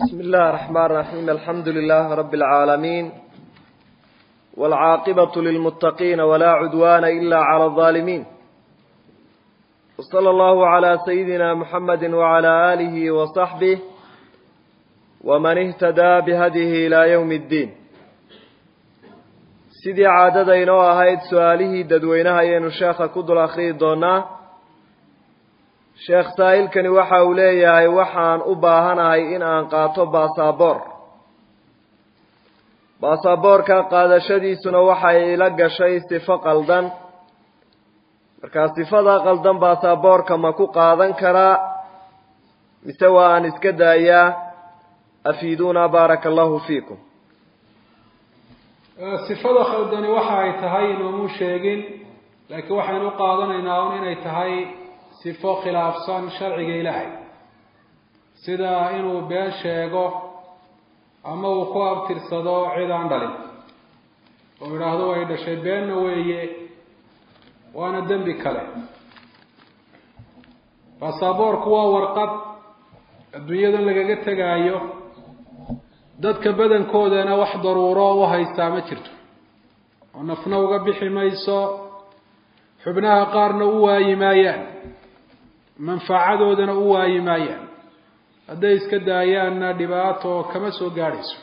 بسم الله الرحمن الرحيم الحمد لله رب العالمين والعاقبة للمتقين ولا عدوان إلا على الظالمين وصلى الله على سيدنا محمد وعلى آله وصحبه ومن اهتدى بهديه إلى يوم الدين sidii caadada inoo ahayd su-aalihii dadweynaha ayaynu sheekha ku dul akhriyi doonaa sheekh saa'ilkani waxa uu leeyahay waxaan u baahanahay in aan qaato baasaboor baasaboorka qaadashadiisuna waxay ila gashay sifo qaldan markaa sifada qaldan baasaboorka ma ku qaadan karaa mise waa aan iska daayaa afiiduuna baaraka allahu fiikum sifada khaldani waxa ay tahay inoomuu sheegin laakiin waxaynu u qaadanaynaa un inay tahay sifo khilaafsan sharciga ilaahay sida inuu been sheego ama uu ku abtirsado cid aan dhalin oo idhaahdo way dhashay beenna weeye waana dembi kale baasaboorku waa warqad adduunyadan lagaga tegaayo dadka badankoodana wax daruuro u haystaa ma jirto oo nafna uga bixi mayso xubnaha qaarna u waayi maayaan manfacadoodana u waayi maayaan hadday iska daayaanna dhibaato kama soo gaadhayso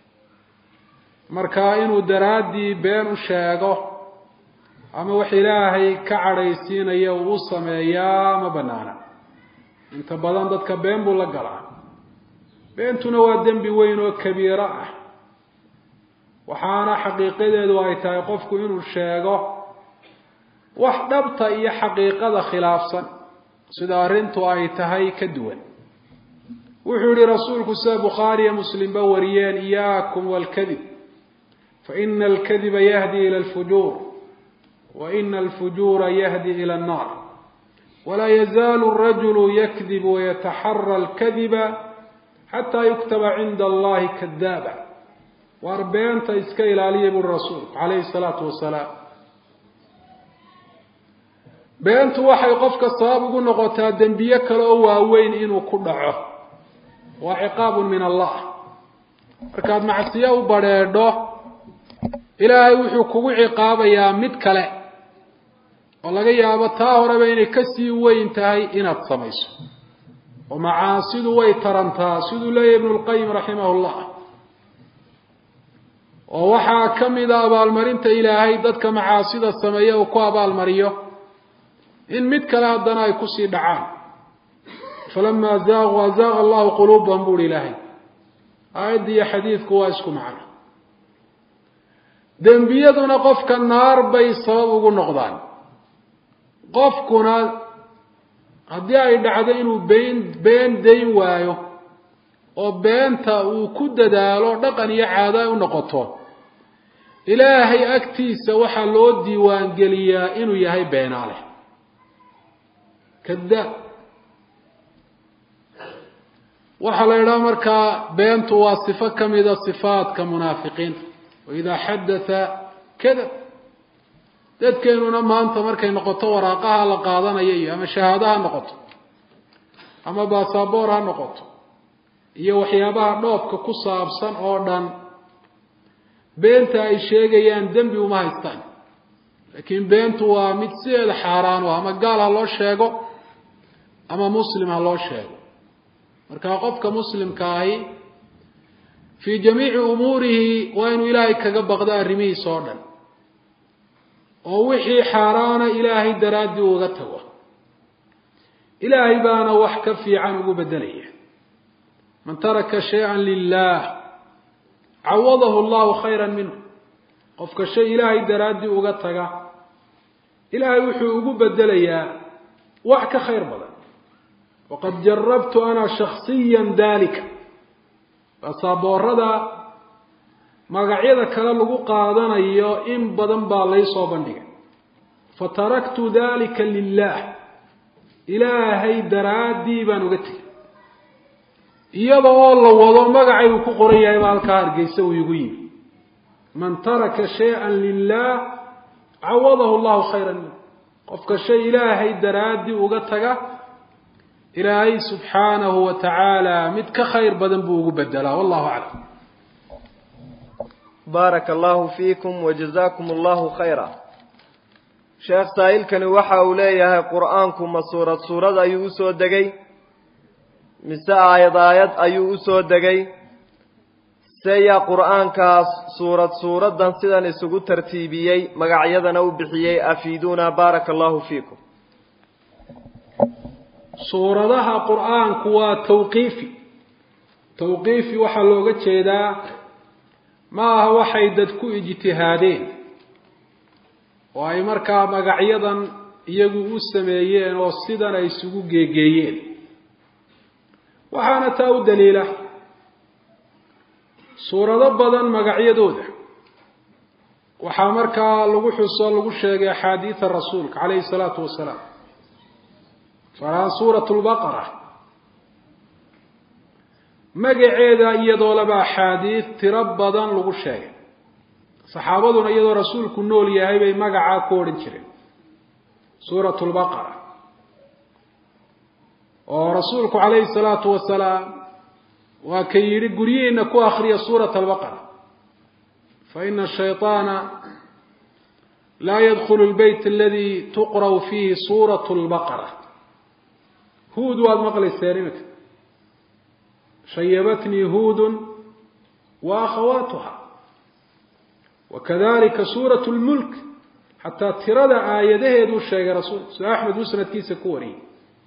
marka inuu daraaddii been u sheego ama wax ilaahay ka cadhaysiinaya uu u sameeyaa ma banaana inta badan dadka been buu la galaa beentuna waa dembi weyn oo kabiiro ah waxaana xaqiiqadeedu ay tahay qofku inuu sheego wax dhabta iyo xaqiiqada khilaafsan sida arrintu ay tahay ka duwan wuxuu yihi rasuulku sida bukhaariya muslimba wariyeen iyaakum walkadib faina alkadiba yahdi ila alfujuur wa ina alfujuura yahdi ila annar walaa yazaalu rajulu yakdib wayataxara alkadiba xataa yuktaba cinda allahi kadaaba waar beenta iska ilaaliya buri rasuulku calayhi salaatu wasalaam beentu waxay qofka sabab ugu noqotaa dembiye kale oo waaweyn inuu ku dhaco waa ciqaabun min allah markaad macsiyo u badrheedho ilaahay wuxuu kugu ciqaabayaa mid kale oo laga yaabo taa horeba inay kasii weyn tahay inaad samayso oo macaasidu way tarantaa siduu leeyahy ibnu lqayim raximah llah oo waxaa ka mida abaalmarinta ilaahay dadka macaasida sameeya uu ku abaalmariyo in mid kale haddana ay kusii dhacaan falamaa zaaquu azaaqa allahu quluubahum buuhi ilaahay aayadda iyo xadiidku waa isku macno dembiyaduna qofka naar bay sabab ugu noqdaan qofkuna haddii ay dhacdo inuu been been dayn waayo oo beenta uu ku dadaalo dhaqan iyo caado ay u noqoto ilaahay agtiisa waxaa loo diiwaangeliyaa inuu yahay beenaale kadaab waxaa la idhaha markaa beentu waa sifo kamida sifaadka munaafiqiinta waidaa xadatha kadab dadkeenuna maanta markay noqoto waraaqaha la qaadanayo iyo ama shahaado ha noqoto ama baasaboor ha noqoto iyo waxyaabaha dhoofka ku saabsan oo dhan beenta ay sheegayaan dembi uma haystaan laakiin beentu waa mid sideeda xaaraan u ah ama gaal ha loo sheego ama muslim ha loo sheego markaa qofka muslimka ahi fii jamiici umuurihi waa inuu ilaahay kaga baqdo arrimihiisa oo dhan oo wixii xaaraana ilaahay daraaddii uga tago ilaahay baana wax ka fiican ugu beddelaya man taraka shay-an lilah cawadahu allahu khayra minhu qofka shay ilaahay daraaddii uga taga ilaahay wuxuu ugu bedelayaa wax ka khayr badan waqad jarabtu ana shaksiya dalika basaaboorada magacyada kale lagu qaadanayo in badan baa laysoo bandhigay fataraktu dalika lilah ilaahay daraaddii baan uga tegay iyada oo la wado magacay uu ku qoran yahay baa halkaa hargeysa uu igu yimi man taraka shay-an lilah cawadahu llahu khayra minhu qofka shay ilaahay daraaddii uga taga ilaahay subxaanahu wa tacaala mid ka khayr badan buu ugu bedelaa wallahu aclam baaraka allahu fiikum wajazakum allahu khayra sheekh saa'ilkani waxa uu leeyahay qur-aanku ma suurad suurad ayuu usoo degay mise aayad aayad ayuu usoo degay se yaa qur-aankaas suurad suuraddan sidan isugu tartiibiyey magacyadana u bixiyey afiiduuna baaraka allahu fiikum suuradaha qur-aanku waa tawqiifi tawqiifi waxaa looga jeedaa ma aha waxay dad ku ijtihaadeen oo ay markaa magacyadan iyagu u sameeyeen oo sidan ay isugu geegeeyeen waxaana taa u daliila suurado badan magacyadooda waxaa markaa lagu xuso lagu sheegay axaadiida rasuulka calayhi salaatu wasalaam tusaalahaan suurat lbaqara magaceeda iyadoo laba axaadiid tiro badan lagu sheegay saxaabaduna iyadoo rasuulku nool yahay bay magacaa ku odhan jireen suurat lbaqara oo rasuulku calayhi salaatu wasalaam waa ka yidhi guryihiina ku akriya suurat albaqara fa ina shayطaana laa yadkulu lbeyt aladi tuqra'u fiihi suurat lbaqara huud waad maqlayseen iminka shayabatnii huudun wa akhawaatuha wakadalika suurat lmulk xataa tirada aayadaheeduu sheegay rasuulku sida axmed musnadkiisa ku wariyey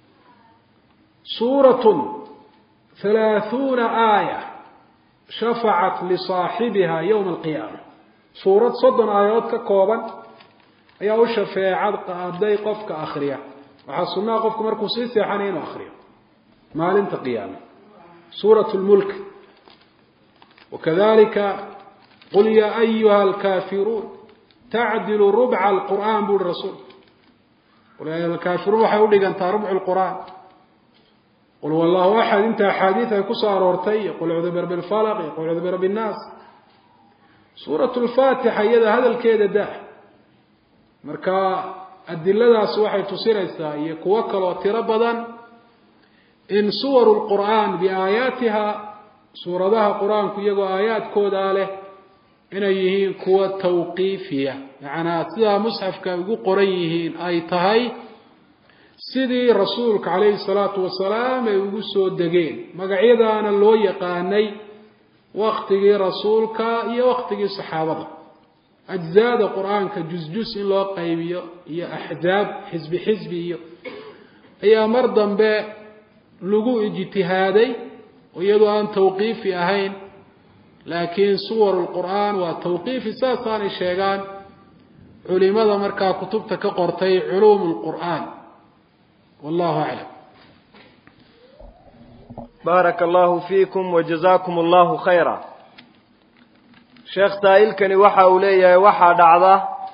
suuratun halaahuuna aaya shafacat lisaaxibiha yowma alqiyaama suurad soddon aayadood ka kooban ayaa u shafeecad qaaday qofka akriya waxaa sunnaha qofku markuu sii seexanaya inuu akriyo maalinta qiyaama suurat lmulk wakadalika qul yaa ayuha alkaafiruun tacdilu rubca alqur'aan buuhi rasuulku qul ya ayuha alkaafiruun waxay udhigantaa rubcu lqur'aan qul wallahu axad inta axaadiid ay kusoo aroortay iyo qul cudu birabbi lfalaq iyo qul cudu birabbi nnaas suurat lfaatixa iyada hadalkeeda dah marka adiladaas waxay tusinaysaa iyo kuwo kaloo tiro badan in suwaru lqur'aan biaayaatiha suuradaha qur-aanku iyagoo aayaadkoodaa leh inay yihiin kuwa tawqiifiya macnaa sidaa musxafka ay ugu qoran yihiin ay tahay sidii rasuulka calayhi salaatu wasalaam ay ugu soo degeen magacyadaana loo yaqaanay waktigii rasuulka iyo waktigii saxaabada ajzaada qur-aanka jus-jus in loo qaybiyo iyo axzaab xisbi xisbi iyo ayaa mar dambe lagu ijtihaaday oo iyadoo aan tawqiifi ahayn laakiin suwaru lqur'aan waa tawqiifi saasaanay sheegaan culimada markaa kutubta ka qortay culuum lqur'aan wallahu aclam baaraka allahu fiikum wajazakum allahu khayra sheekh saa'ilkani waxa uu leeyahay waxaa dhacda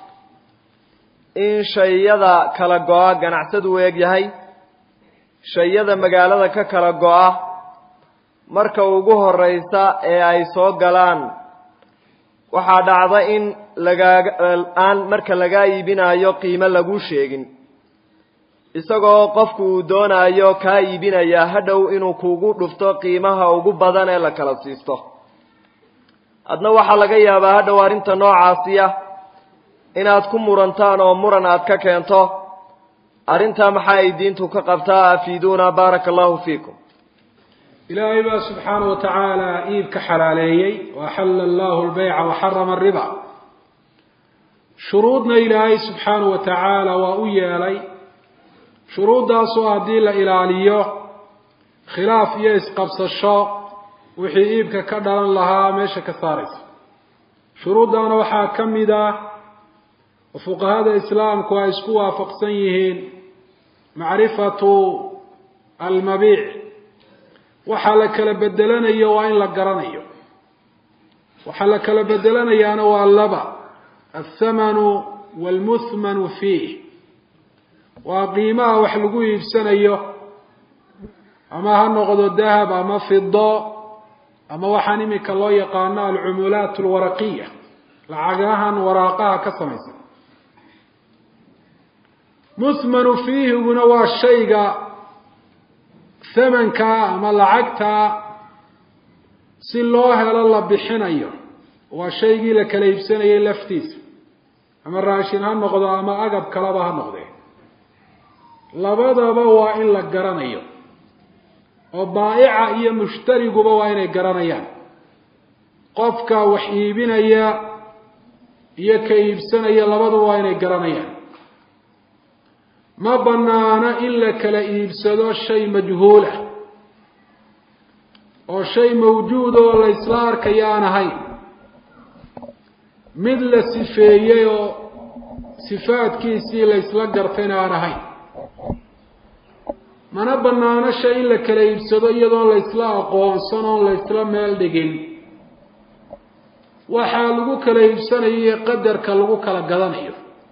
in shayada kala go-a ganacsadu u eg yahay shayada magaalada ka kala go-a marka ugu horeysa ee ay soo galaan waxaa dhacda in lagaaga aan marka lagaa iibinayo qiimo lagu sheegin isagoo qofku uu doonayo kaa iibinayaa hadhow inuu kugu dhufto qiimaha ugu badan ee la kala siisto adna waxaa laga yaabaa hadhow arrinta noocaasiya inaad ku murantaan oo muran aad ka keento arrintaa maxaa ay diintu ka qabtaa afiiduuna baaraka allahu fiikum ilaahay baa subxaana wa tacaala iibka xalaaleeyey waaxalla allahu lbayca waxarama ariba shuruudna ilaahay subxaana wa tacaala waa u yeelay shuruuddaasoo haddii la ilaaliyo khilaaf iyo isqabsasho wixii iibka ka dhalan lahaa meesha ka saaraysa shuruuddaana waxaa ka mid ah oo fuqahada islaamku ay isku waafaqsan yihiin macrifatu almabiic waxaa la kala bedelanayo waa in la garanayo waxaa la kala bedelanayaana waa laba althamanu waalmuthmanu fiih waa qiimaha wax lagu iibsanayo ama ha noqdo dahab ama fido ama waxaan imika loo yaqaano alcumulaat alwaraqiya lacagahan waraaqaha ka samaysan muthmanu fiihiguna waa shayga thamankaa ama lacagtaa si loo helo la bixinayo waa shaygii la kala iibsanayay laftiisa ama raashin ha noqdo ama agab kalaba ha noqdee labadaba waa in la garanayo oo baa'ica iyo mushtariguba waa inay garanayaan qofka wax iibinaya iyo ka iibsanaya labaduba waa inay garanayaan ma banaano in la kala iibsado shay majhuulah oo shay mawjuud oo la isla arkayo aan ahayn mid la sifeeyey oo sifaadkiisii la isla gartayna aan ahayn mana banaano shay in la kala iibsado iyadoon la isla aqoonsan oon la isla meel dhigin waxaa lagu kala iibsanayo iyo qadarka lagu kala gadanayo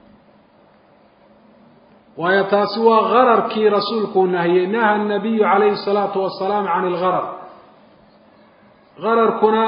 waayo taasi waa gararkii rasuulkuu nahiyey naha anabiyu calayhi salaatu wasalaam can ilgarar gararkuna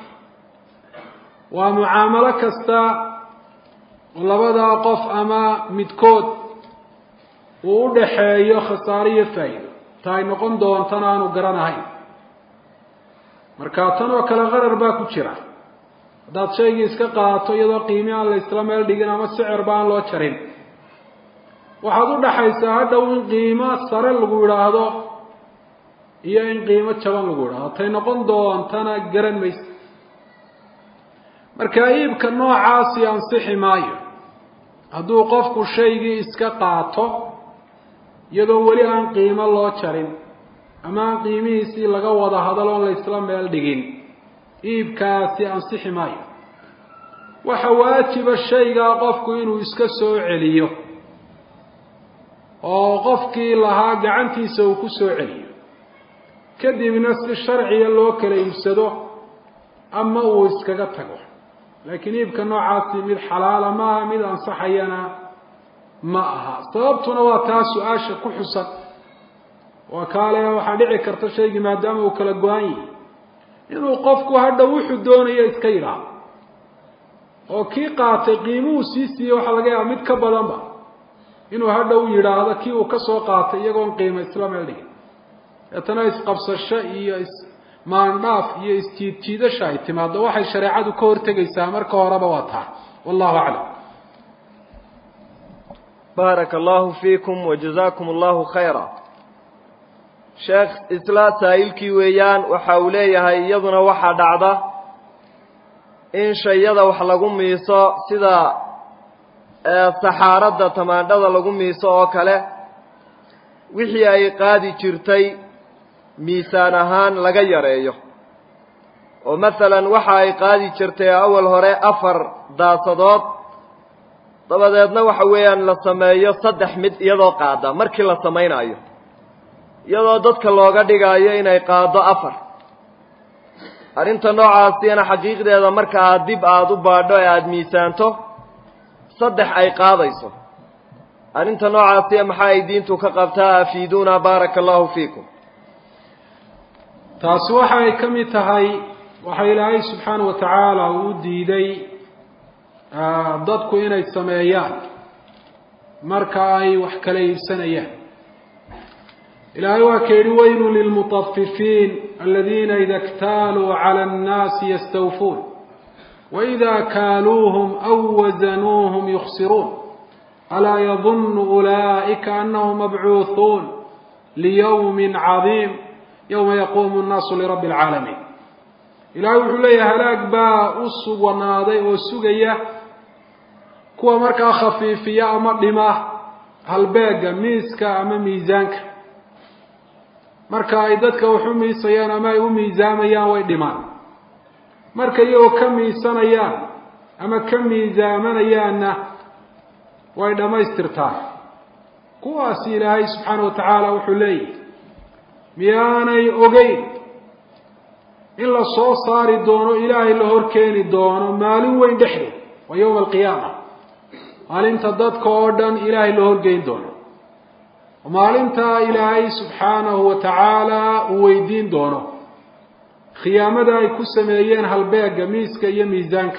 waa mucaamalo kasta oo labadaa qof ama midkood uu u dhaxeeyo khasaare iyo faa'iido ta ay noqon doontana aanu garanahayn marka tan oo kale qarar baa ku jira haddaad shaygii iska qaato iyadoo qiimi aan la isla meel dhigin ama sicirba aan loo jarin waxaad u dhaxaysaa hadhow in qiimo sare lagu idhaahdo iyo in qiimo jaban lagu idhaahdo tay noqon doontana garan maysa marka iibka noocaasi ansixi maayo hadduu qofku shaygii iska qaato iyadoo weli aan qiimo loo jarin ama aan qiimihiisii laga wada hadal oon la isla meel dhigin iibkaasi ansixi maayo waxa waajiba shaygaa qofku inuu iska soo celiyo oo qofkii lahaa gacantiisa uu ku soo celiyo kadibna si sharciga loo kala iibsado ama uu iskaga tago laakiin iibka noocaasi mid xalaala maaha mid ansaxayana ma aha sababtuna waa taa su-aasha ku xusan waa kaale waxaa dhici karta shaygii maadaama uu kala go-an yahay inuu qofku hadha wuxuu doonayo iska yidhaahdo oo kii qaatay qiimuhu sii siiyey waxaa laga yaaba mid ka badanba inuu hadha u yidhaahdo kii uu kasoo qaatay iyagoon qiimo isla meel dhigin deetana isqabsasho iyo ismaandhaaf iyo isjiidjiidasha ay timaado waxay shareecadu ka hortegaysaa marka horeba waa taa wallahu aclam baaraka allahu fiikum wajazakum allahu khayra sheekh isla saa'ilkii weeyaan waxa uu leeyahay iyaduna waxaa dhacda in shayada wax lagu miiso sida saxaaradda tamaandhada lagu miiso oo kale wixii ay qaadi jirtay miisaan ahaan laga yareeyo oo masalan waxa ay qaadi jirtay awal hore afar daasadood dabadeedna waxa weeyaan la sameeyo saddex mid iyadoo qaada markii la samaynayo iyadoo dadka looga dhigaayo inay qaado afar arrinta noocaasina xaqiiqdeeda marka aad dib aada u baadho ee aada miisaanto saddex ay qaadayso arrinta noocaasiya maxaa ay diintu ka qabtaa afiiduuna baaraka allahu fiikum taasi waxa ay ka mid tahay waxa ilaahay subxaana wa tacaala uu u diiday dadku inay sameeyaan marka ay wax kala iibsanayaan ilaahay waa ka yidhi weylu lilmutafifiin aladiina ida اktaaluu calى اnnaasi yastawfuun waإida kaaluuhum aw wasanuuhum yukhsiruun alaa yadunu ulaa'ika anahum mabcuuhuun liyowmi cadiim yowma yaquumu nnaasu lirabbi اlcaalamiin ilaahay wuxuu leeyahay halaag baa u sugnaaday oo sugaya kuwa markaa khafiifiya ama dhima halbeega miiska ama miisaanka marka ay dadka wax u miisayaan ama ay u miisaamayaan way dhimaan marka iyagoo ka miisanayaan ama ka miisaamanayaanna way dhammaystirtaan kuwaasi ilaahay subxaana wa tacaala wuxuu leeyahay miyaanay ogeyn in la soo saari doono ilaahay la hor keeni doono maalin weyn dhexdeed waa yowma alqiyaama maalinta dadka oo dhan ilaahay la horgeyn doono maalintaa ilaahay subxaanahu wa tacaala uu weydiin doono khiyaamada ay ku sameeyeen halbeega miiska iyo miisaanka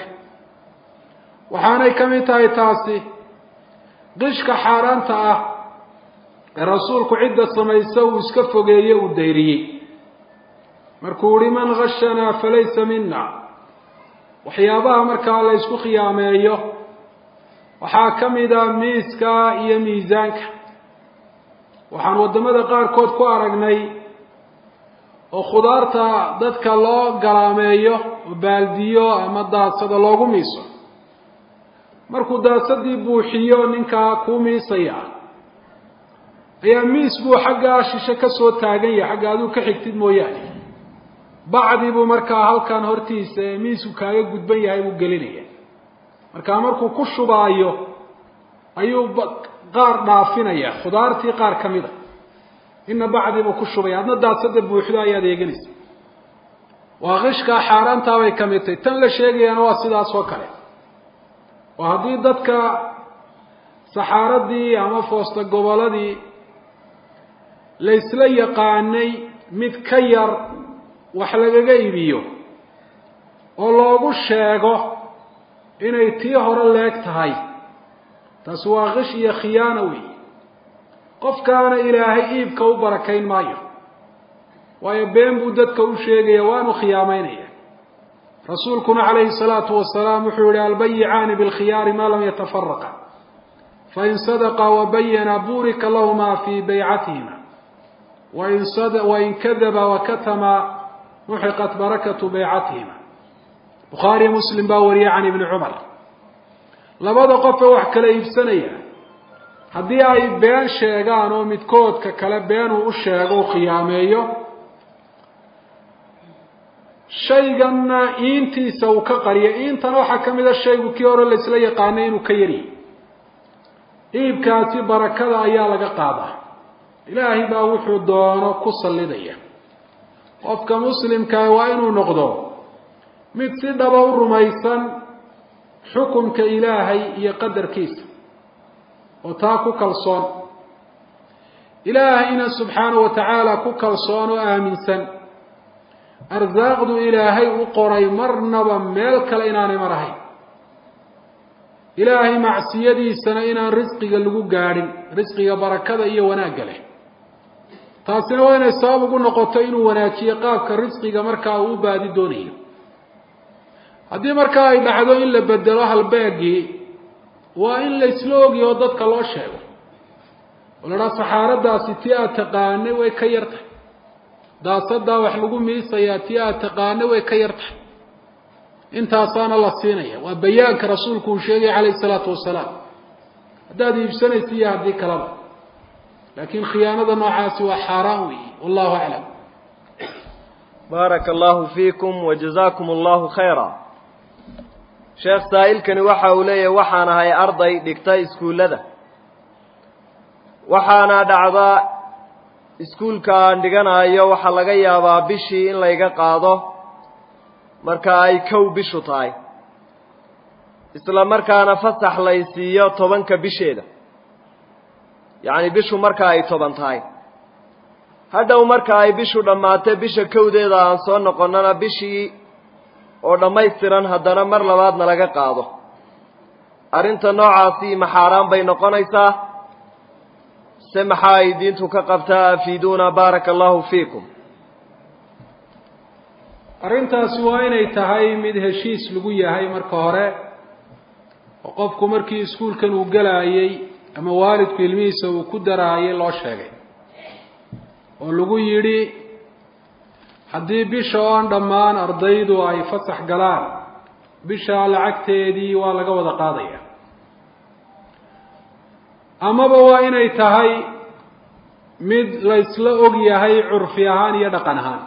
waxaanay ka mid tahay taasi qishka xaaraanta ah ee rasuulku cidda samaysa uu iska fogeeye uu dayriyey markuu ihi man gashanaa falaysa mina waxyaabaha markaa la ysku khiyaameeyo waxaa ka mida miiska iyo miisaanka waxaan waddamada qaarkood ku aragnay oo khudaarta dadka loo galaameeyo oo baaldiyo ama daadsado loogu miiso markuu daadsadii buuxiyo ninkaa kuu miisaya ayaa miis buu xaggaa shishe ka soo taagan yahay xagga aduu ka xigtid mooyaane bacdi buu markaa halkan hortiisa ee miisku kaaga gudban yahay buu gelinaya markaa markuu ku shubaayo ayuu qaar dhaafinaya khudaartii qaar ka mid a ina bacdi buu ku shubaya adna daadsada buuxdo ayaad eeganaysa waa qishkaa xaaraantaabay ka mid tahay tan la sheegayaana waa sidaas oo kale oo haddii dadka saxaaradii ama foosta goboladii laysla yaqaanay mid ka yar wax lagaga iibiyo oo loogu sheego inay tii hore leeg tahay taasi waa qish iyo khiyaana weey qofkaana ilaahay iibka u barakayn maayo waayo been buu dadka u sheegaya waanu khiyaamaynaya rasuulkuna calayhi salaatu wasalaam wuxuu yihi albayicaani bilkhiyaari maa lam yatafaraqa fain sadaqa wabayana burika lahuma fii baycatihima wain kadaba wakatama muxiqat barakatu baycatihima bukhaariyo muslim baa wariyay can ibni cumar labada qofe wax kala iibsanaya haddii ay been sheegaan oo midkoodka kale been uu u sheego u khiyaameeyo shayganna iintiisa uu ka qariyo iintana waxaa ka mid a shaygu kii hore laysla yaqaanay inuu ka yaryahy iibkaasi barakada ayaa laga qaadaa ilaahay baa wuxuu doono ku sallidaya qofka muslimkaa waa inuu noqdo mid si dhaba u rumaysan xukunka ilaahay iyo qadarkiisa oo taa ku kalsoon ilaahayna subxaana wa tacaala ku kalsoon oo aaminsan arsaaqdu ilaahay u qoray marnaba meel kale inaanay mar ahayn ilaahay macsiyadiisana inaan risqiga lagu gaadhin risqiga barakada iyo wanaagga leh taasina waa inay sabab ugu noqoto inuu wanaajiyo qaabka risqiga markaa uu u baadi doonayo haddii markaa ay dhacdo in la bedelo halbeegii waa in laysla ogiyo oo dadka loo sheego oo la dhaha saxaaradaasi tii aad taqaanay way ka yar tahay daasadaa wax lagu miisayaa tii aad taqaanay way ka yar tahay intaasaana la siinaya waa bayaanka rasuulku uu sheegay calayhi salaatu wasalaam haddaad iibsanaysa iyo haddii kalaba laakiin khiyaanada noocaasi waa xaaraan weeye wallahu aclam baaraka allahu fiikum wajazakum allahu khayra sheekh saa'ilkani waxa uu leeyahay waxaan ahay arday dhigta iskuullada waxaana dhacdaa iskuulka aan dhiganayo waxaa laga yaabaa bishii in layga qaado marka ay kow bishu tahay isla markaana fasax lay siiyo tobanka bisheeda yacni bishu marka ay toban tahay hadhow marka ay bishu dhammaatay bisha kowdeeda aan soo noqonnana bishii oo dhammaystiran haddana mar labaadna laga qaado arrinta noocaasi ma xaaraan bay noqonaysaa se maxaa ay diintu ka qabtaa afiiduuna baaraka allahu fiikum arrintaasi waa inay tahay mid heshiis lagu yahay marka hore oo qofku markii iskuulkan uu gelaayey ama waalidku ilmihiisa uu ku daraayay loo sheegay oo lagu yidhi haddii bisha oon dhammaan ardaydu ay fasax galaan bishaa lacagteedii waa laga wada qaadaya amaba waa inay tahay mid laysla og yahay curfi ahaan iyo dhaqan ahaan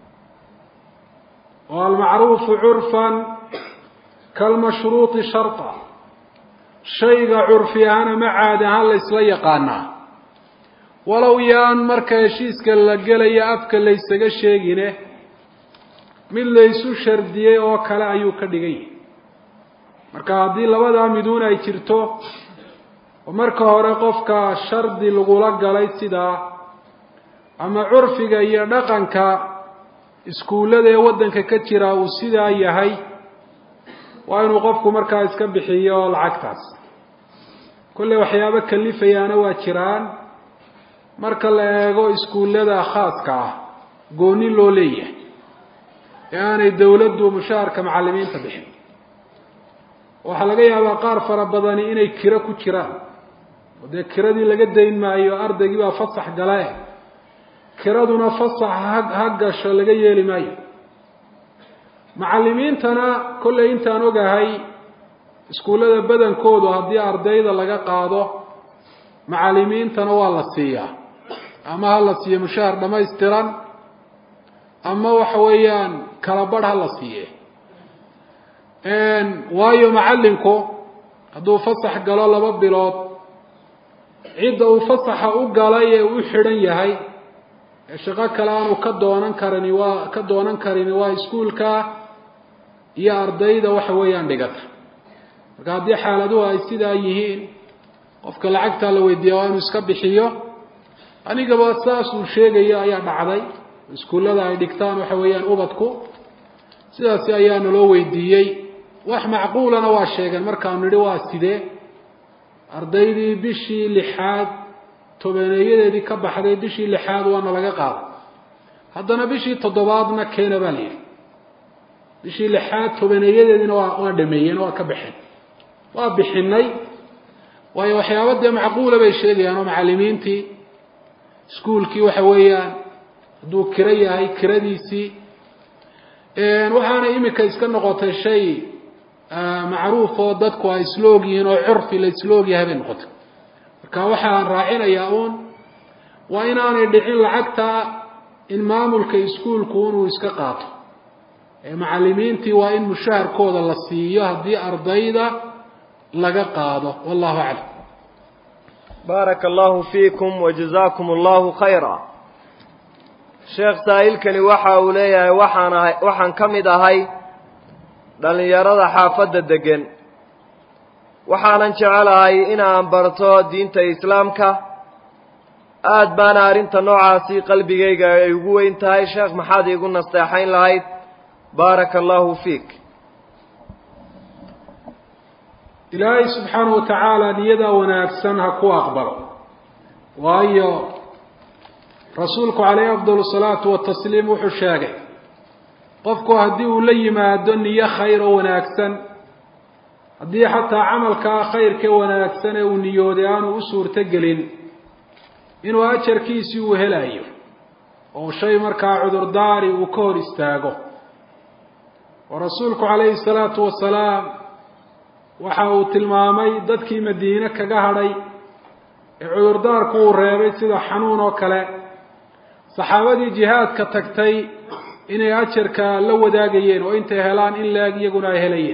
oo almacruufu curfan kalmashruuti sharta shayga curfi ahaan ama caadi ahaan laysla yaqaanaa walow yaan marka heshiiska la gelayo afka laysaga sheegine mid laysu shardiyey oo kale ayuu ka dhigan yahay marka haddii labadaa miduun ay jirto oo marka hore qofka shardi lagula galay sidaa ama curfiga iyo dhaqanka iskuullada ee waddanka ka jira uu sidaa yahay waa inuu qofku markaa iska bixiyo lacagtaas kolley waxyaabo kalifayaana waa jiraan marka la eego iskuullada khaaska ah gooni loo leeyahay ee aanay dawladdu mushaharka macallimiinta bixin waxaa laga yaabaa qaar fara badani inay kiro ku jiraan oo dee kiradii laga dayn maayo ardaygii baa fasax gale kiraduna fasax ha ha gasho laga yeeli maayo macallimiintana kollay intaan ogahay iskuullada badankoodu haddii ardayda laga qaado macallimiintana waa la siiyaa ama ha la siiyo mushahar dhammaystiran ama waxa weeyaan kala barh ha la siiye waayo macallinku hadduu fasax galo laba bilood cidda uu fasaxa u galay ee u xidhan yahay ee shaqo kale aanu ka doonan karini waa ka doonan karini waa iskuulka iyo ardayda waxa weeyaan dhigata marka haddii xaaladuhu ay sidaa yihiin qofka lacagtaa la weydiiya waa inuu iska bixiyo anigaba saas uu sheegayo ayaa dhacday iskuullada ay dhigtaan waxa weeyaan ubadku sidaasi ayaa naloo weydiiyey wax macquulana waa sheegeen markaanu nidhi waa sidee ardaydii bishii lixaad tobaneeyadeedii ka baxday bishii lixaad waana laga qaaday haddana bishii toddobaadna keena baa la yidhi bishii lixaad tobaneeyadeediina waa waa dhameeyeen waa ka baxeen waa bixinay waayo waxyaaba dee macquula bay sheegayaan oo macallimiintii iskuulkii waxa weeyaan hadduu kiro yahay kiradiisii waxaana imika iska noqotay shay macruuf oo dadku ay isla og yihiin oo curfi la isla og yahay bay noqotay marka waxaan raacinayaa uun waa inaanay dhicin lacagta in maamulka iskuulku inuu iska qaato macallimiintii waa in mushaharkooda la siiyo haddii ardayda laga qaado wallahu aclam baaraka allahu fiikum wajazaakum allahu khayra sheekh saa'ilkani waxa uu leeyahay waxaan ahay waxaan ka mid ahay dhallinyarada xaafadda deggan waxaanan jecelahay inaan barto diinta islaamka aad baana arrinta noocaasi qalbigayga ay ugu weyn tahay sheekh maxaad iigu nasteexayn lahayd baaraka allahu fiik ilaahay subxaanahu wa tacaala niyadaa wanaagsan ha ku aqbalo waayo rasuulku calayhi afdal salaatu watasliim wuxuu sheegay qofku haddii uu la yimaado niyo khayr oo wanaagsan haddii xataa camalkaa khayrkee wanaagsan ee uu niyooday aanu u suurto gelin inuu ajarkiisii uu helayo oo shay markaa cudurdaari uu ka hor istaago oo rasuulku calayhi salaatu wasalaam waxa uu tilmaamay dadkii madiine kaga hadhay ee cudurdaarku uu reebay sida xanuun oo kale saxaabadii jihaadka tagtay inay ajarka la wadaagayeen oo intay helaan in laeg iyaguna ay helayeen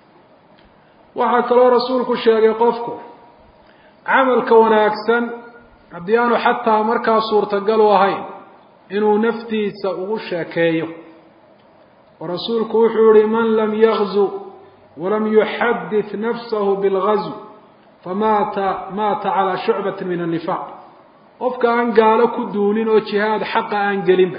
waxaa kaloo rasuulku sheegay qofku camalka wanaagsan haddii aanu xataa markaa suurtagal u ahayn inuu naftiisa ugu sheekeeyo oo rasuulku wuxuu yihi man lam yagzu walam yuxadit nafsahu bilgazw famaata maata calaa shucbati min annifaaq qofka aan gaalo ku duulin oo jihaad xaqa aan gelinba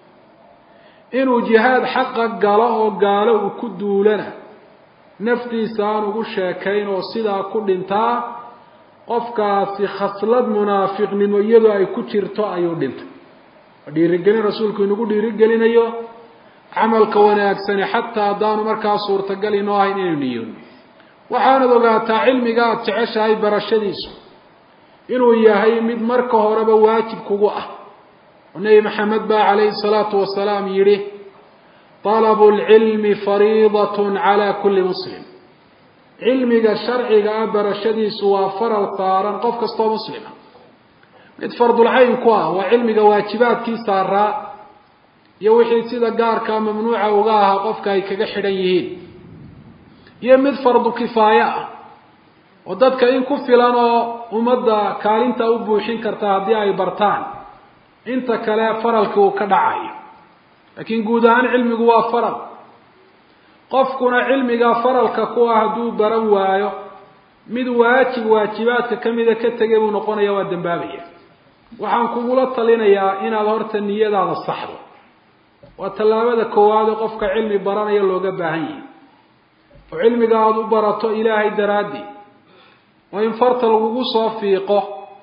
inuu jihaad xaqa galo oo gaalo uu ku duulana naftiisa aan ugu sheekayn oo sidaa ku dhintaa qofkaasi khaslad munaafiqnimo iyadoo ay ku jirto ayuu dhintay dhiirigelin rasuulku inagu dhiirigelinayo camalka wanaagsani xataa haddaanu markaa suurtagal inoo ahayn inaynu niyoono waxaanad ogaataa cilmiga aada jeceshahay barashadiisu inuu yahay mid marka horeba waajib kugu ah oo nebi maxamed baa calayhi salaatu wasalaam yidhi talabu lcilmi fariidat cala kulli muslim cilmiga sharciga ah barashadiisu waa faral saaran qof kastoo muslima mid fardulcayn ku ah waa cilmiga waajibaadkii saaraa iyo wixii sida gaarkaa mamnuuca uga ahaa qofka ay kaga xidhan yihiin iyo mid fardu kifaaye ah oo dadka in ku filan oo ummadda kaalinta u buuxin karta haddii ay bartaan inta kale faralkii uu ka dhacayo laakiin guud ahaan cilmigu waa faral qofkuna cilmiga faralka ku ah hadduu baran waayo mid waajib waajibaadka kamida ka tegay buu noqonaya waa dambaabaya waxaan kugula talinayaa inaad horta niyadaada saxdo waa tallaabada koowaad ee qofka cilmi baranaya looga baahan yahay oo cilmiga aada u barato ilaahay daraaddi oo in farta lagugu soo fiiqo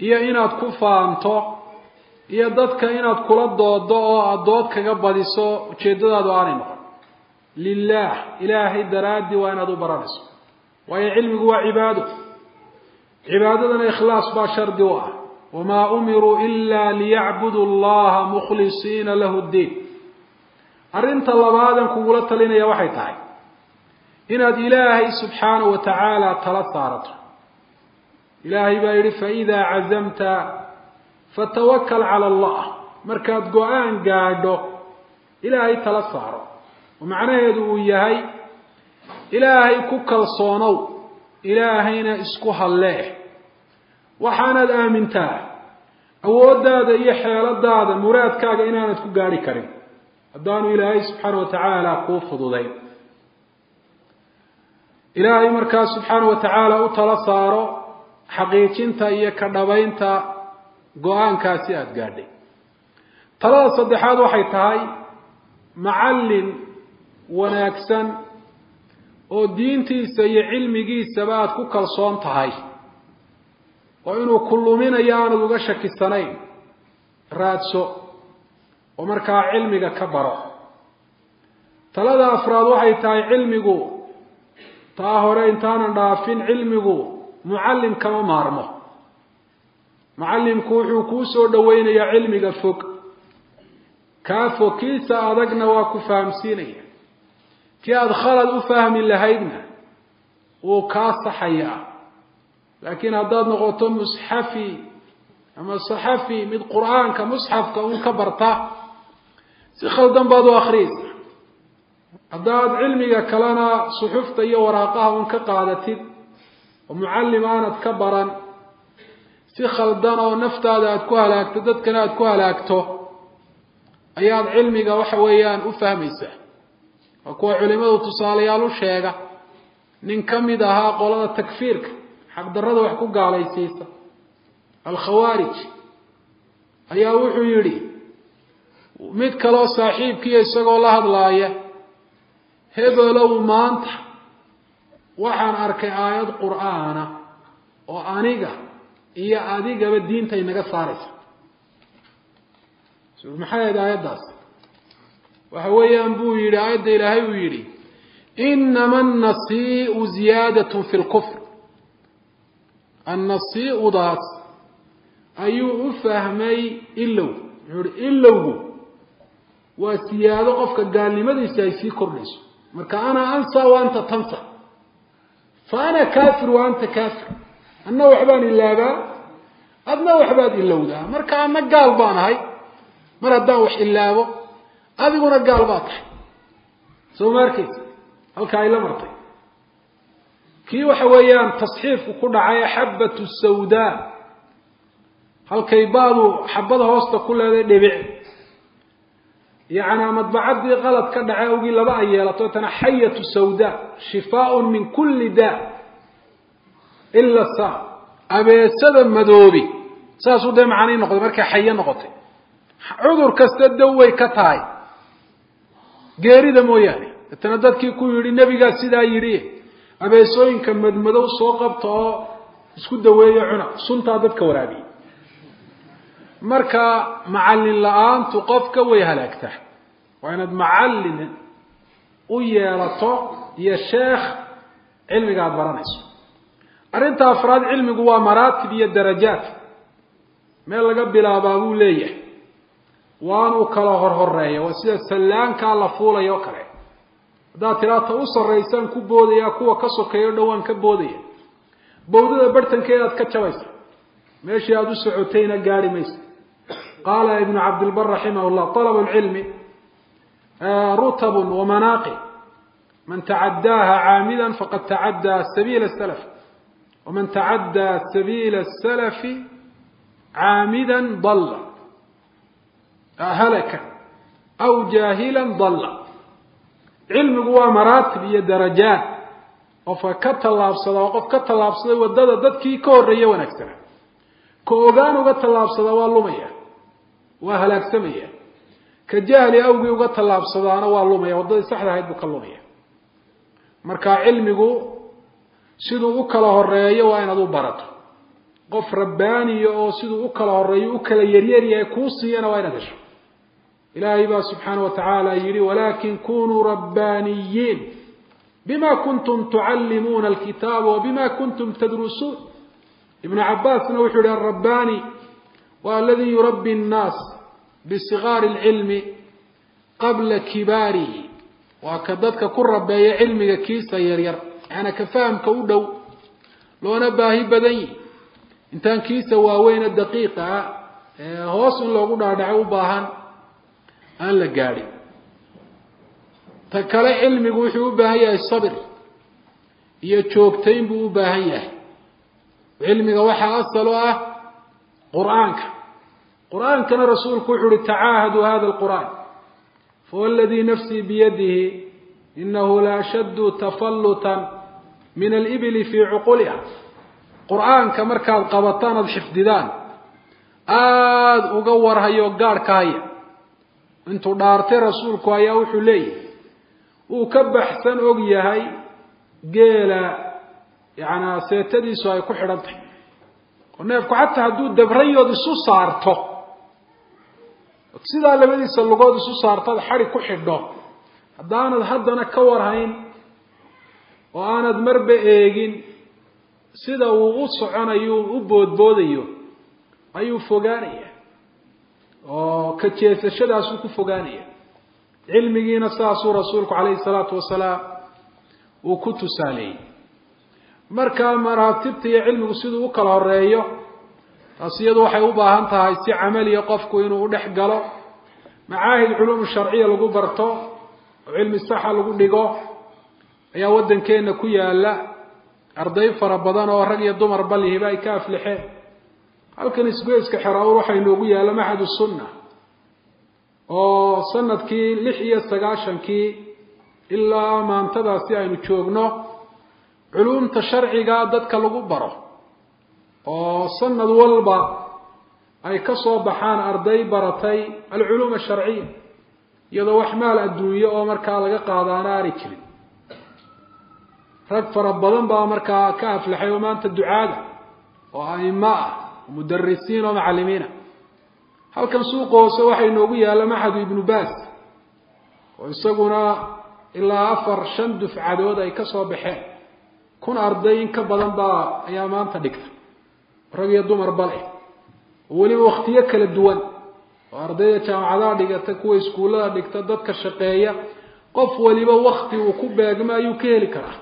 iyo inaad ku faanto iyo dadka inaad kula doodo oo aada dood kaga badiso ujeeddadaadu aanay noqon lilah ilaahay daraaddii waa inaad u baranayso waayo cilmigu waa cibaado cibaadadana ikhlaas baa shardi u ah wamaa umiruu ila liyacbudu allaha mukhlisiina lahu ddiin arrinta labaadan kugula talinaya waxay tahay inaad ilaahay subxaana wa tacaala tala saarato ilaahay baa yidhi faidaa cazamta fatawakal cala allah markaad go-aan gaadho ilaahay tala saaro oo macnaheedu uu yahay ilaahay ku kalsoonow ilaahayna isku hallee waxaanaad aamintaa awooddaada iyo xeeladaada muraadkaaga inaanad ku gaadhi karin haddaanu ilaahay subxaana wa tacaala kuu fududayn ilaahay markaa subxaana wa tacaala u tala saaro xaqiijinta iyo ka dhabaynta go-aankaasi aada gaadhay talada saddexaad waxay tahay macallin wanaagsan oo diintiisa iyo cilmigiisaba aada ku kalsoon tahay oo inuu ku luminayo aanad uga shakisanayn raadso oo markaa cilmiga ka baro talada afraad waxay tahay cilmigu taa hore intaanan dhaafin cilmigu mucallim kama maarmo mucallimku wuxuu kuu soo dhaweynayaa cilmiga fog kaa fog kiisa adagna waa ku fahamsiinaya kii aada khalad u fahmi lahaydna wuu kaa saxayaa laakiin haddaad noqoto musxafi ama saxafi mid qur-aanka musxafka un ka barta si khaldan baad u akhriyeysa haddaad cilmiga kalena suxufta iyo waraaqaha un ka qaadatid oo mucallim aanad ka baran si khaldan oo naftaada aada ku halaagto dadkana aada ku halaagto ayaad cilmiga waxa weeyaan u fahmaysaa waa kuwa culimadu tusaalayaal u sheega nin ka mid ahaa qolada takfiirka xaqdarrada wax ku gaalaysiisa alkhawaarij ayaa wuxuu yidhi mid kaleo saaxiibkiiyo isagoo la hadlaaya hebelow maanta waxaan arkay aayad qur-aana oo aniga iyo adigaba diinta inaga saaraysa maxay ahayd aayaddaas waxa weeyaan buu yidhi aayadda ilaahay uu yidhi inama annasii'u ziyaadatun fi lkufr annasii'udaas ayuu u fahmay ilow wuxuu ihi ilowgu waa siyaado qofka gaalnimadiisa ay sii kordhayso marka ana ansa wa anta tansa fa ana kafir wa anta kafir anna waxbaan ilaabaa adna waxbaad ilowdaa marka ana gaal baan ahay mar haddaan wax ilaabo adiguna gaal baa tahay soo ma arkaysa halka ay la martay kii waxa weeyaan tasxiifku ku dhacay xabatu sawdaa halkay baadu xabada hoosta ku leeday dhibic yacnaa madbacaddii qalad ka dhace awgii laba ay yeelato tana xayatu sawdaa shifaaun min kulli daa ila sa abeesada madoobi saasuu dee macanii noqday markay xayo noqotay cudur kasta daway ka tahay geerida mooyaane deetana dadkii ku yidhi nebigaa sidaa yidhi abeesooyinka madmadow soo qabta oo isku daweeyo cuna suntaa dadka waraabiyey marka macallin la-aantu qofka way halaagtaa waa inaad macallin u yeelato iyo sheekh cilmiga aada baranayso arrinta afraad cilmigu waa maraatib iyo darajaat meel laga bilaabaa buu leeyahay waanuu kala horhoreeya waa sida sallaankaa la fuulaya oo kale haddaad tilaata u sarraysaan ku boodaya kuwa ka sokeeyo dhowaan ka boodaya bawdada barhtankeedaad ka jabaysa meeshii aada u socotayna gaari maysa qaala ibnu cabdilbar raximah llah alab lcilmi rutabun wamanaaqib man tacadaaha caamida faqad tacaddaa sabiila salaf waman tacaddaa sabiila salafi caamida dalla halaka aw jaahila dalla cilmigu waa maraatib iyo darajaat qofka ka tallaabsada waa qof ka tallaabsaday waddada dadkii ka horreeye wanaagsana ka ogaan uga tallaabsadaa waa lumaya waa halaagsamaya ka jahli awgii uga tallaabsadaana waa lumaya waddadii saxda ahayd buu ka lumaya marka cilmigu siduu u kala horeeyo waa inaad u barato qof rabbaaniya oo siduu u kala horeeyo u kala yaryaryahay kuu siiyana waa inaad hesho ilaahay baa subxaana wa tacaala yidhi walakin kunuu rabbaaniyiin bima kuntum tucallimuuna alkitaaba wabima kuntum tadrusuun ibnu cabaasna wuxuu yihi alrabbaani wa aladii yurabbi nnaas bisigaari lcilmi qabla kibaarihi waa ka dadka ku rabeeya cilmiga kiisa yaryar yaana ka fahamka u dhow loona baahi badan yihi intaan kiisa waaweyne daqiiqa ah ee hoos in loogu dhaadhaco u baahan aan la gaadhin ta kale cilmigu wuxuu u baahan yahay sabir iyo joogtayn buu u baahan yahay cilmiga waxaa asal u ah qur-aanka qur-aankana rasuulku wuxu uhi tacaahaduu hada alqur'aan fawladii nafsii biyadihi inahu la ashaddu tafallutan min alibili fii cuquliha qur-aanka markaad qabataan aada xifdidaan aada uga warhayo gaadh ka haya intuu dhaartay rasuulku ayaa wuxuu leeyahay uu ka baxsan og yahay geela yacanaa seetadiisu ay ku xidhan tahay oo neefku xataa hadduu dabrayood isu saarto sidaa labadiisa lugood isu saartaad xadi ku xidho haddaanad haddana ka warhayn oo aanad marba eegin sida uu u soconayo u boodboodayo ayuu fogaanaya oo ka jeesashadaasuu ku fogaanaya cilmigiina saasuu rasuulku calayhi salaatu wasalaam uu ku tusaaleeyey markaa maraatibta iyo cilmigu siduu u kala horeeyo taas iyadu waxay u baahan tahay si camaliya qofku inuu udhex galo macaahid culuum sharciya lagu barto oo cilmi saxa lagu dhigo ayaa waddankeenna ku yaala arday fara badan oo rag iyo dumar balihiba ay ka aflixeen halkan isgoyska xeraawur waxaa inoogu yaalla maxad sunna oo sanadkii lix iyo sagaashankii ilaa maantadaasi aynu joogno culuumta sharciga dadka lagu baro oo sanad walba ay ka soo baxaan arday baratay alculuum asharciya iyadoo wax maal adduunye oo markaa laga qaadaana aanay jirin rag fara badan baa markaa ka aflaxay oo maanta ducaada oo aimo ah oo mudarisiin oo macalimiina halkan suuqa hoose waxaa inoogu yaalla maxadu ibnu baas oo isaguna ilaa afar shan dufcadood ay ka soo baxeen kun arday in ka badan baa ayaa maanta dhigta rag iyo dumar bale oo weliba waktiyo kala duwan oo ardayda jaamacadaha dhigata kuwa iskuullada dhigta dadka shaqeeya qof waliba wakti uu ku beegmo ayuu ka heli karaa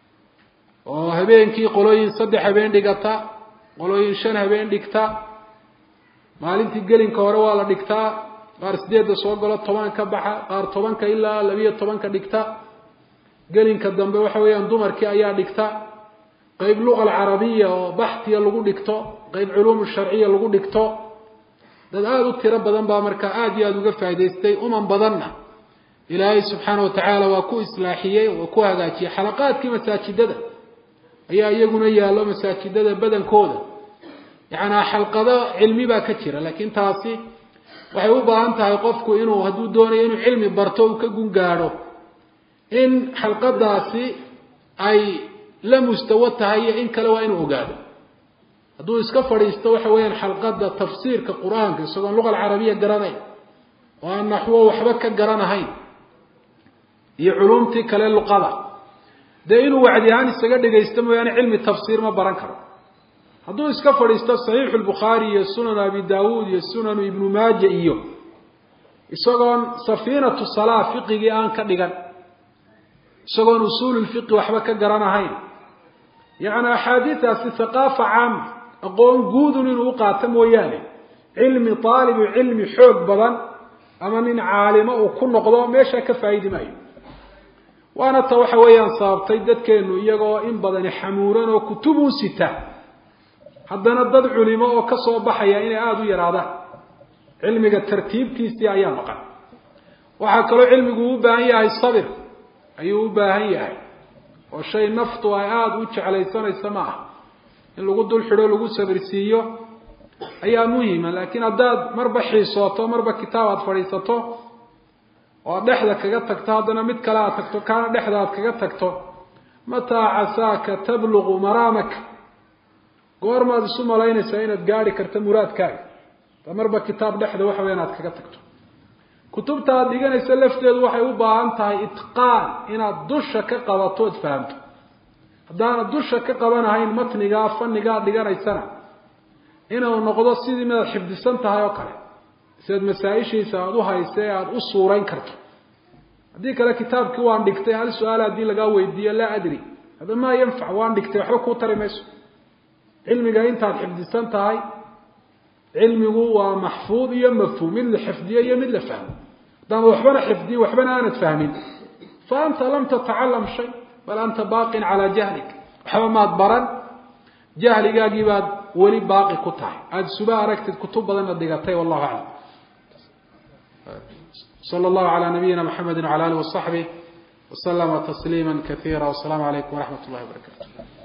oo habeenkii qolooyin saddex habeen dhigata qolooyin shan habeen dhigta maalintii gelinka hore waa la dhigtaa qaar sideedda soo galo toban ka baxa qaar tobanka ilaa labiyo tobanka dhigta gelinka dambe waxa weeyaan dumarkii ayaa dhigta qeyb luqa alcarabiya oo baxtiya lagu dhigto qeyb culuum sharciya lagu dhigto dad aada u tiro badan baa markaa aada iyo aada uga faa'idaystay uman badanna ilaahay subxaana watacaala waa ku islaaxiyey waa ku hagaajiyey xalaqaadkii masaajidada ayaa iyaguna yaallo masaajidada badankooda yacanaa xalqado cilmi baa ka jira laakiin taasi waxay u baahan tahay qofku inuu hadduu doonayo inuu cilmi barto uu ka gungaadho in xalqadaasi ay la mustawo tahay iyo in kale waa inuu ogaado hadduu iska fadhiisto waxa weeyaan xalqada tafsiirka qur-aanka isagoon luqa alcarabiya garanayn oo aan naxwo waxba ka garanahayn iyo culumtii kale luqada dee inuu wacdi ahaan isaga dhegaysto mooyaane cilmi tafsiir ma baran karo hadduu iska fadhiisto saxiixu lbukhaari iyo sunanu abi daawuud iyo sunanu ibnu maaja iyo isagoon safiinatu salaa fiqigii aan ka dhigan isagoon usuululfiqi waxba ka garanahayn yacni axaadiidaasi haqaafa caama aqoon guudun inuu u qaato mooyaane cilmi taalibu cilmi xoog badan ama nin caalimo uu ku noqdo meeshaa ka faa'idi maayo waana ta waxa weeyaan sababtay dadkeenu iyagoo in badani xamuuran oo kutubuu sita haddana dad culimo oo ka soo baxaya inay aada u yaraadaan cilmiga tartiibtiisii ayaa maqan waxaa kaloo cilmigu u baahan yahay sabir ayuu u baahan yahay oo shay naftu ay aada u jeclaysanaysa ma aha in lagu dul xidho lagu sabirsiiyo ayaa muhima laakiin haddaad marba xiisooto marba kitaab aada fadhiisato oo aad dhexda kaga tagto haddana mid kale aad tagto kaana dhexda aad kaga tagto mataa casaaka tabluqu maraamaka goormaad isu malaynaysaa inaad gaari karto muraadkaaga ta marba kitaab dhexda waxa weya inaad kaga tagto kutubta aad dhiganaysa lafteedu waxay u baahan tahay itqaan inaad dusha ka qabato ood fahamto haddaanad dusha ka qabanahayn matnigaa fanigaad dhiganaysana inuu noqdo sidii midaad xifdisan tahay oo kale siaad masaa-ishiisa aada u haysa ee aada u suurayn karto haddii kale kitaabkii waan dhigtay hal su-aal haddii lagaa weydiiyo laa adri hada maa yanfac waan dhigtay waxba kuu tari mayso cilmiga intaad xifdisan tahay cilmigu waa maxfuud iyo mafhuum mid la xifdiyo iyo mid la fahmo haddaanad waxbana xifdiyin waxbana aanad fahmin fa anta lam tatacalam shay bal anta baaqin calaa jahlik waxba maad baran jahligaagii baad weli baaqi ku tahay aada suba aragtid kutub badanna dhigatay wallahu aclam slى اllahu عalى nabiyina mxamedi وعlى alih وصaxbih وslma تsliima kaثيirا والsلام عalaykum وraxmat اllahi وbarakatu